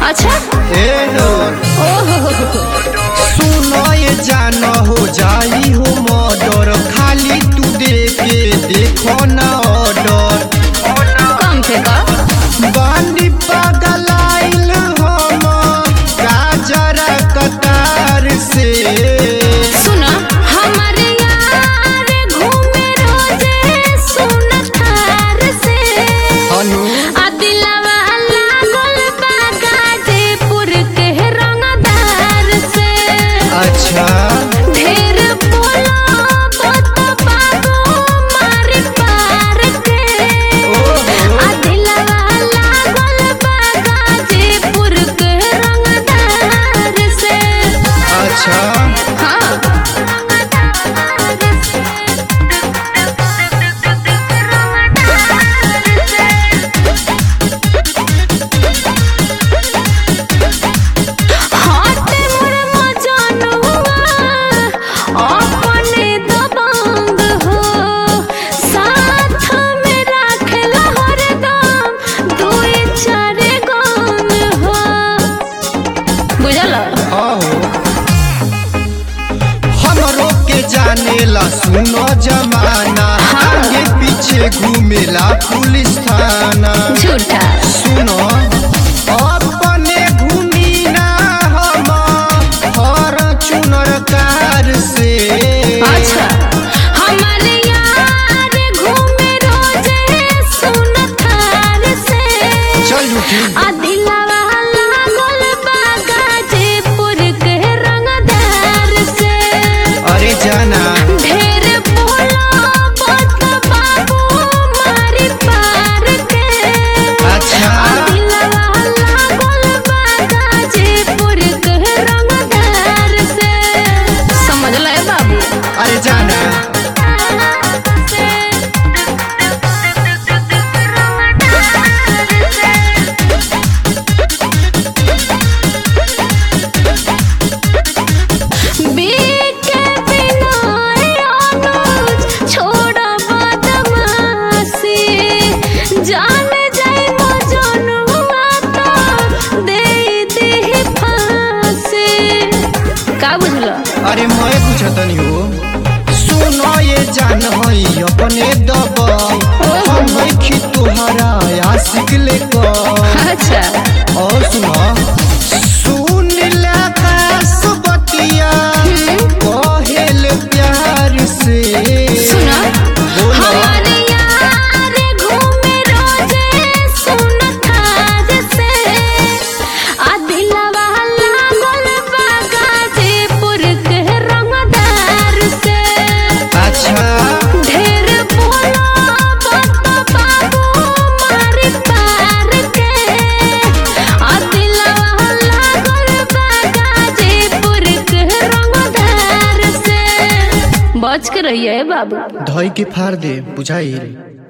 अच्छा ए हो ओहो सुनो ये जान हो जाई हो मर्डर खाली तू दे के देखो ना ऑर्डर कम से कम बानी पगलाइल हम गाजर कतार से सुना हमारे यार घूमे रोजे सुन थार से अनु आ दिलवा लागल बा गाजीपुर के रंगदार से अच्छा ढेर बोला बत बाबू मार पार के ओहो आ दिलवा लागल बा गाजीपुर के रंगदार से अच्छा हाँ हाथे मोर मजनुआ अपने दबंग हो साथ में राखेला हरदम दुई चार गन हो बुझल आहो हमरो के जानेला सुनो जमाना आगे पीछे घूमेला पुलिस थाना झूठा सुनो अपने घूमी ना हम हर चुनर कार से अच्छा हमारे यार घूमे रोजे सुन थार से चल उठी आ दिलवा लागल बा गाजीपुर के रंगदार से अरे जाना ढेर बोला बत बाबू मारी पार के अच्छा आ दिलवा लागल बा गाजीपुर के रंगदार से समझ ले बाबू अरे जाना बीके बिना अनुज छोड़ बदमाशी जान जाए मजनुआ तो दे दे फांसी का बुझल अरे मैं पूछतनी हो सुनो ये जान हई अपने दबाई हम खी तुहरा आशिक लेकर अच्छा और सुनो सुन लखास बतिया कहेल प्यार से सुना बोलो। हमारे यार घूमे रोजे सुन थार से आ दिलवा लागल बा गाजीपुर के रंगदार से अच्छा ढेर बोला बत बाबू मारी पार के आ दिलवा लागल बा गाजीपुर के रंगदार से बच के रहिए बाबू धई के फाड़ दे बुझाइल